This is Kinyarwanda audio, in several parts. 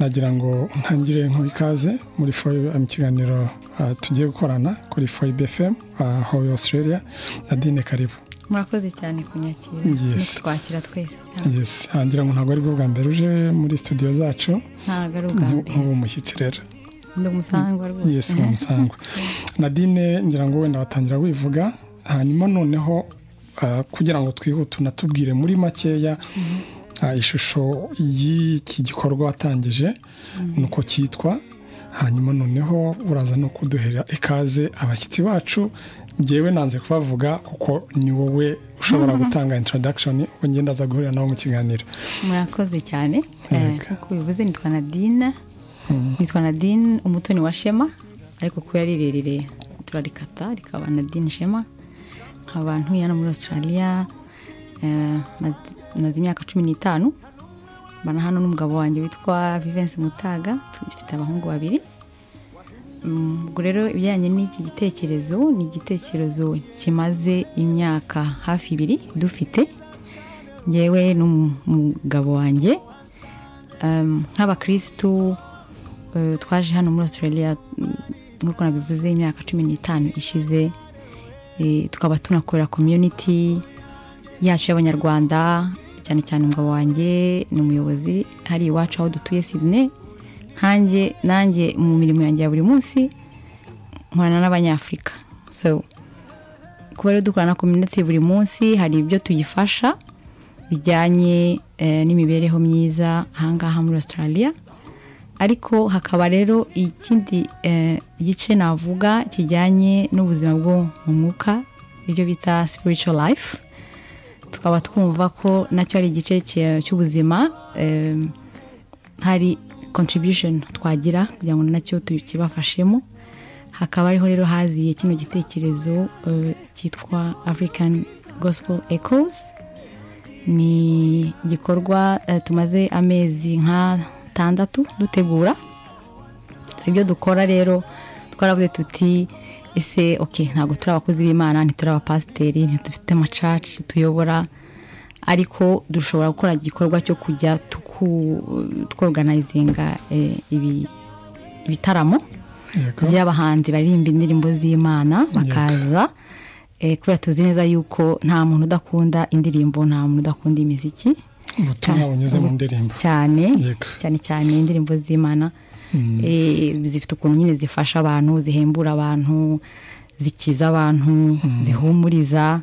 nagira ngo ntangire nk'uwo ikaze muri foyi mu kiganiro tugiye gukorana kuri foyi bfm aho Australia na dine karibu murakoze cyane kunyakira Yes. twakira twese yes ngira ngo ntabwo aribwo bwa mbere uje muri studio zacu ntabwo ari ubwa nku- mbere nk'ubu mushyitsi rero ndi umusangwa rwose yes ni umusangwa nadine ngira ngo wenda watangira wivuga hanyuma noneho ah, kugira ngo twihute unatubwire muri makeya ah, ishusho y'iki gikorwa watangije nuko cyitwa hanyuma noneho uraza no kuduhera ikaze abashyitsi bacu ngewe nanze kubavuga kuko ni wowe ushobora gutanga introduction ubwo ngenda aza guhurira nabo mu kiganiro murakoze cyane Eh, Yego. nk'uko bivuze nitwa Nadine nitwa Nadine umutoni wa Shema ariko kubera ari rirerire turarikata rikaba Nadine Shema nkaba ntuye hano muri Australia eh, maz- maze imyaka cumi n'itanu mbana hano n'umugabo wanjye witwa Vivence Mutaga dufite abahungu babiri Mm, ubwo rero ibijyanye n'iki gitekerezo ni igitekerezo kimaze imyaka hafi ibiri dufite ngewe n'umugabo wanjye Um, nk'abakirisitu uh, twaje hano muri australia mm, nk'uko nabivuze imyaka cumi n'itanu ishize eh, tukaba tunakorera community yacu y'abanyarwanda cyane cyane umugabo wanjye ni umuyobozi hari iwacu aho dutuye sydney nkanjye nanjye mu mirimo yanjye ya buri munsi nkorana n'abanyafurika so kuba rero dukorana na community buri munsi hari ibyo tuyifasha bijyanye eh, n'imibereho myiza ahangaha muri australia ariko hakaba rero ikindi eh, gice navuga kijyanye n'ubuzima bwo mu mwuka ibyo bita spiritual life tukaba twumva ko nacyo ari igice cye- cy'ubuzima eh, hari contribution twagira kugira ngo nacyo tukibafashemo hakaba ariho rero haziye kino gitekerezo eh, cyitwa african gospel echoes ni igikorwa eh, tumaze amezi nka tandatu dutegura So, ibyo dukora rero twaravuze tuti ese ok ntabwo turi abakozi b'imana ntituri abapasiteri ntitufite amacaci tuyobora ariko dushobora gukora igikorwa cyo kujya tuku- twoganayizinga eh, ibi- ibitaramo yego by'abahanzi baririmba indirimbo z'imana bakaza eh, kubera tuzi neza yuko nta muntu udakunda indirimbo nta muntu udakunda imiziki ubutumwa bunyuze mu ndirimbo cyane yego cyane cyane indirimbo z'imana Eh, zifite ukuntu nyine zifasha abantu zihembura abantu zikiza abantu zihumuriza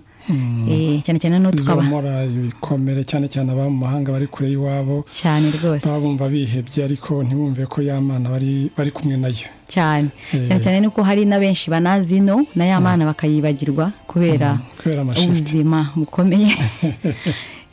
Eh, cyane cyane no tukaba zomora ibikomere cyane cyane ababa mu mahanga bari kure y'iwabo cyane rwose baba bumva bihebye ariko ntibumve ko ya mana bari bari kumwe nayo cyane Eh. cyane cyane nuko hari na benshi banazi no na ya mana bakayibagirwa kubera kubera amashifuti ubuzima bukomeye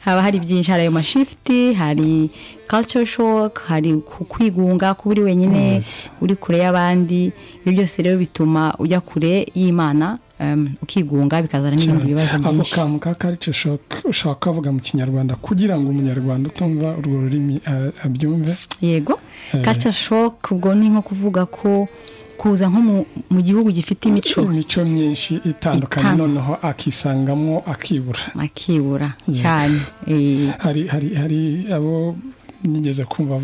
haba hari byinshi hari ayo mashifuti hari culture shock hari ku- kwigunga kuba uri wenyine Yes. uri kure y'abandi ibi byose rero bituma ujya kure y'imana um, ukigunga bikazana n'ibindi bibazo ako byinshi kantu ka culture shock ushobora kukavuga mu kinyarwanda kugira ngo umunyarwanda utumva urwo rurimi a- abyumve yego Eh. culture shock ubwo ni nko kuvuga ko kuza nko mu, mu gihugu gifite imico imico myinshi itandukanye Itan- noneho akisangamwo akibura akibura cyane Eh, hari hari hari abo nigeze kumva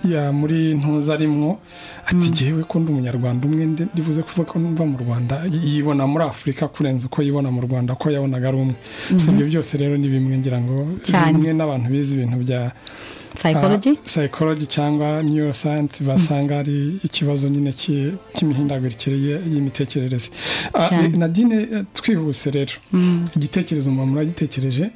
ya muri ntuza arimwo ati jyewe ko ndi umunyarwanda umwe ndi- ndibuze kuvuga ko mva mu rwanda yibona muri afurika kurenza uko yibona mu rwanda ko yabonaga ari umwe so ibyo byose rero ni bimwe ngira ngo Cyane. bimwe n'abantu bize ibintu bya psychology ah, psychology cyangwa neuroscience basanga ari ikibazo nyine ki- cy'imihindagurikire ye- y'imitekerereze Ah, Cyane. nadine eh, twihuse rero igitekerezo muba muragitekereje